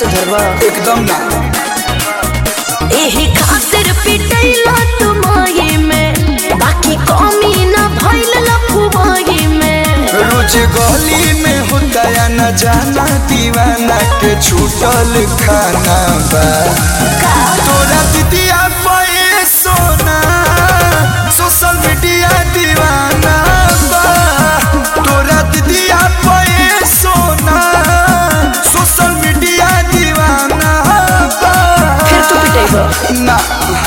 सुधरबा एकदम ना एही खातिर पिटैला तुमाई में बाकी कमी ना भइल लफुमाई में रोज गली में होता या न जाना दीवाना के छूटल खाना बा तोरा दीदिया पे सोना सोशल मीडिया दीवाना बा तोरा दीदिया पे सोना सोशल मीडिया दीवाना बा फिर तू पिटैबा ना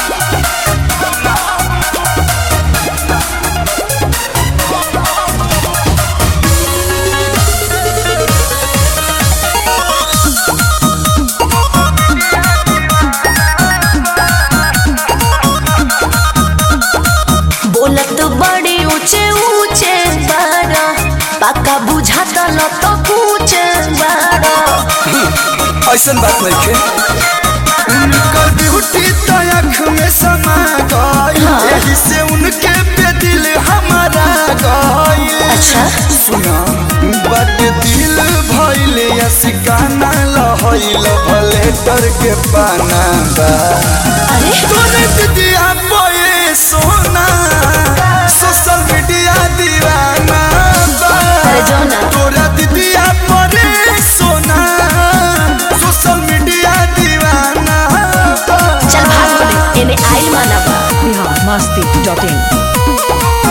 बोलत बड़े ऊंचे ऊंचे बारा पक्का बुझाता ल तो पूछे बारा ऐसन बात नहीं खे उनकर ब्यूटी तो आँख में समा गई यही से उनके पे दिल हमारा गई अच्छा। सुना बट दिल भइल या सिकाना लहइल भले डर के पाना बा अरे तोरे दीदिया बोए सोना सोशल मीडिया दीवाना बा अरे जाओ ना। तोरा दीदिया परे सोना सोशल मीडिया दीवाना बा चल भाग बोले एने आइल माना बा बिहार मस्ती डॉट इन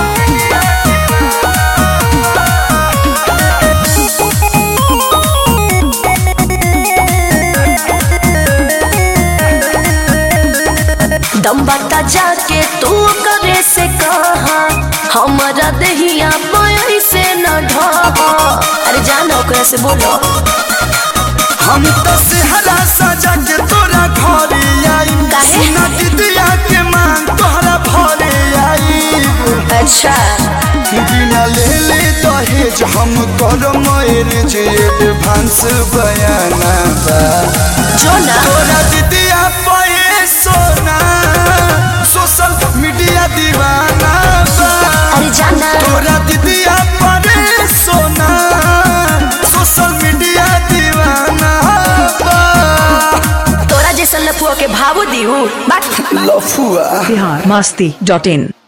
दम बता जाके तू करे से कहा हमारा दहिया पाई से न ढहा अरे जाना ओकरा से बोलो हम तो सेहरा सजा के तोरा घरे आई काहे? सुना दीदिया के मांग तोहरा भरे आई अच्छा बिना ले ले दहेज हम कर मैरिज एडवांस बयाना बा जो ना तोरा दीदिया पे सोना सोशल मीडिया दीवाना बा अरे जाना तोरा दीदिया पे सोना सोशल मीडिया दीवाना बा तोरा जैसन लफुआ के भावो दिहू बात लफुआ बिहार मस्ती डॉट इन